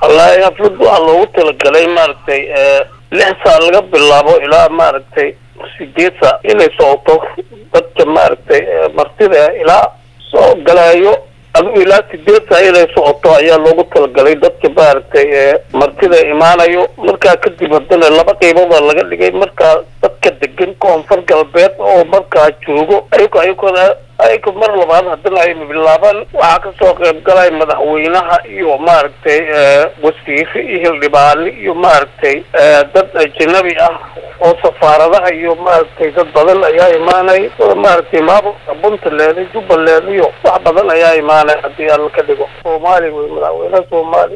wallaahi xaflad waxaa loogu talagalay maaragtay lix saa laga bilaabo ilaa maaragtay sideed saa inay socoto dadka maaragtay martida ilaa soo galaayo adigu ilaa sideed saa inay socoto ayaa loogu talagalay dadka maaragtay martida imaanayo markaa kadib haddana laba qeybood aa laga dhigay markaa dadka degan koonfur galbeed oo markaa joogo ayag ayagona ayaga mar labaad haddana ay bilaabaan waxaa kasoo qayb galay madaxweynaha iyo maaragtay wasiire iyo hildhibaane iyo maaragtay dad ajanabi ah oo safaaradaha iyo maaragtay dad badan ayaa imaanay maaragtay maamulka puntland jubbaland iyo wax badan ayaa imaanay haddii alla ka dhigo soomaali wey madaxweynaha soomaaliya